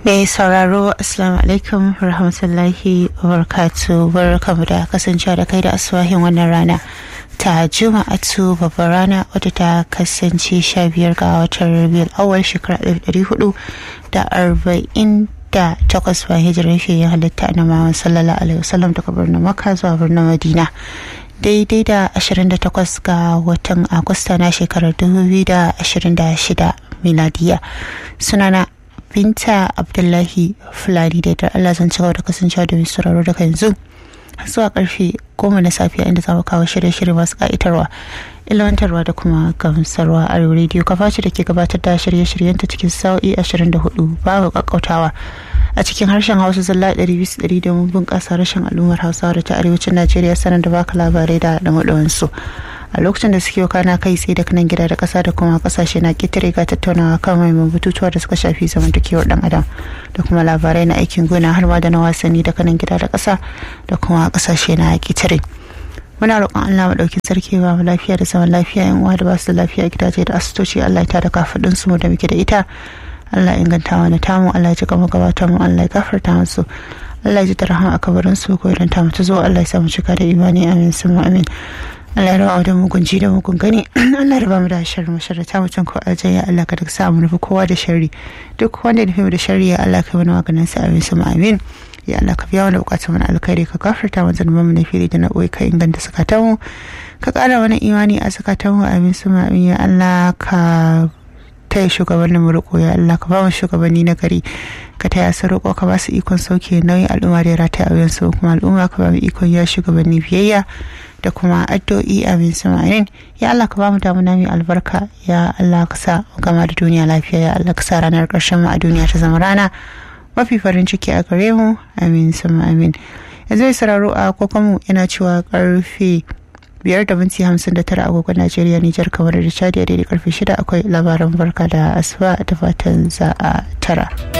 Mai sauraro Assalamu alaikum rahmatullahi wabarakatuh barkamu da kasancewa da kai da asuwahin wannan rana ta juma'atu babbar rana wadda ta kasance sha biyar ga watan rabiul awal shekara ɗari hudu da arba'in da takwas bayan hijirar fiye halitta na Muhammad sallallahu alaihi wasallam daga birnin Makka zuwa birnin Madina daidai da 28 ga watan Agusta na shekarar 2026 miladiya sunana binta abdullahi fulani da Allah zan ci gaba da kasancewa da mai sauraro daga yanzu zuwa karfe goma na safiya inda za mu kawo shirye-shirye masu ka'itarwa ilmantarwa da kuma gamsarwa a rediyo kafaci da ke gabatar da shirye-shiryenta cikin sa'o'i 24 babu kakkautawa a cikin harshen hausa zalla 200 domin bunƙasa rashin al'ummar hausawa da ta arewacin najeriya sanar da baka labarai da su a lokacin da suke kana kai tsaye da kanan gida da ƙasa da kuma ƙasashe na ƙetare ga tattaunawa kan mahimman batutuwa da suka shafi zamantakewar dan adam da kuma labarai na aikin gona har ma da na wasanni da kanan gida da ƙasa da kuma ƙasashe na ƙetare muna roƙon Allah maɗaukin sarki ba mu lafiya da zaman lafiya yan uwa da ba su da lafiya gidaje da asibitoci Allah ya tada kafaɗin su da muke da ita Allah ya inganta mana tamu Allah ya ji gama gabata mu Allah ya gafarta musu Allah ya ji da rahama a kabarin su ko idan ta mutu zo Allah ya samu cika da imani amin sun amin Allah ya rawa da mugun ji da mugun gani Allah ya ba mu da sharri mu sharri ta mutum ko aljaya Allah ka duk sa mu nufi kowa da sharri duk wanda ya nufi mu da sharri ya Allah ka mana maganin sa amin sun amin ya Allah ka biya wani bukatun mana alkhairi ka gafarta mana zanuban mu na fili da na boye ka inganta sakatan mu ka kara mana imani a sakatan mu amin sun amin ya Allah ka taya shugabannin mu riko ya Allah ka ba mu shugabanni na gari ka taya su riko ka ba su ikon sauke nauyin al'umma da ya rataya a wuyan su kuma al'umma ka ba mu ikon ya shugabanni biyayya da kuma addu'o'i amin samanin ya Allah ka ba mu damuna mai albarka ya Allah ka sa gama da duniya lafiya ya Allah ka sa ranar ƙarshen mu a duniya ta zama rana mafi farin ciki a gare mu amin sama amin yanzu mai sauraro a kokonmu yana cewa karfe biyar da minti hamsin da tara agogon najeriya nijar kamar da chadi daidai karfe shida akwai labaran barka da asuba da fatan za a tara.